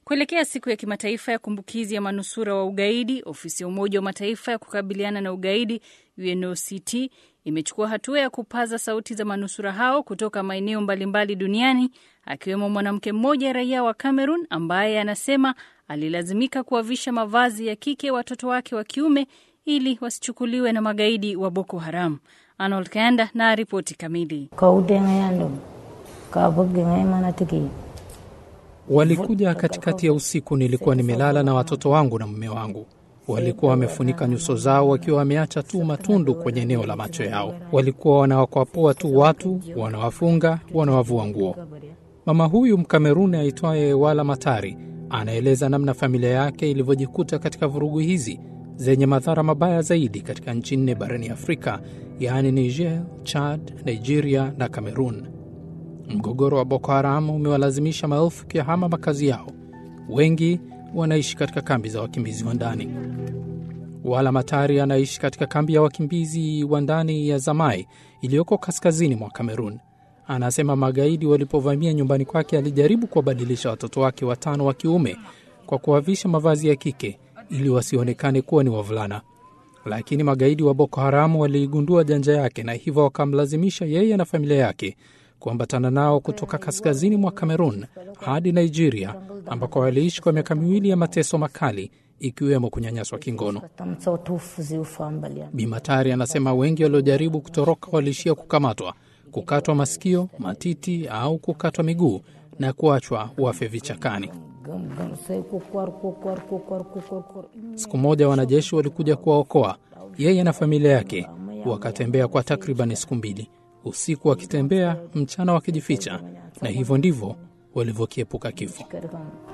Kuelekea siku ya kimataifa ya kumbukizi ya manusura wa ugaidi, ofisi ya Umoja wa Mataifa ya kukabiliana na ugaidi UNOCT imechukua hatua ya kupaza sauti za manusura hao kutoka maeneo mbalimbali duniani, akiwemo mwanamke mmoja raia wa Cameroon ambaye anasema alilazimika kuwavisha mavazi ya kike watoto wake wa kiume ili wasichukuliwe na magaidi wa Boko Haram. Arnold Kanda na ripoti kamili. Walikuja katikati ya usiku, nilikuwa nimelala na watoto wangu na mume wangu. Walikuwa wamefunika nyuso zao wakiwa wameacha tu matundu kwenye eneo la macho yao. Walikuwa wanawakwapua tu watu, wanawafunga, wanawavua nguo. Mama huyu Mkameruni aitwaye Wala Matari anaeleza namna familia yake ilivyojikuta katika vurugu hizi zenye madhara mabaya zaidi katika nchi nne barani Afrika, yaani Niger, Chad, Nigeria na Cameroon. Mgogoro wa Boko Haram umewalazimisha maelfu kuyahama makazi yao. Wengi wanaishi katika kambi za wakimbizi wa ndani. Wala Matari anaishi katika kambi ya wakimbizi wa ndani ya Zamai iliyoko kaskazini mwa Kamerun. Anasema magaidi walipovamia nyumbani kwake alijaribu kuwabadilisha watoto wake watano wa kiume kwa kuwavisha mavazi ya kike ili wasionekane kuwa ni wavulana, lakini magaidi wa Boko Haramu waliigundua janja yake na hivyo wakamlazimisha yeye na familia yake kuambatana nao kutoka kaskazini mwa Kamerun hadi Nigeria, ambako waliishi kwa miaka miwili ya mateso makali ikiwemo kunyanyaswa kingono. Bimatari anasema wengi waliojaribu kutoroka waliishia kukamatwa, kukatwa masikio, matiti au kukatwa miguu na kuachwa wafe vichakani. Siku moja wanajeshi walikuja kuwaokoa yeye na familia yake. Wakatembea kwa takriban siku mbili, usiku wakitembea, mchana wakijificha, na hivyo ndivyo walivyokiepuka kifo.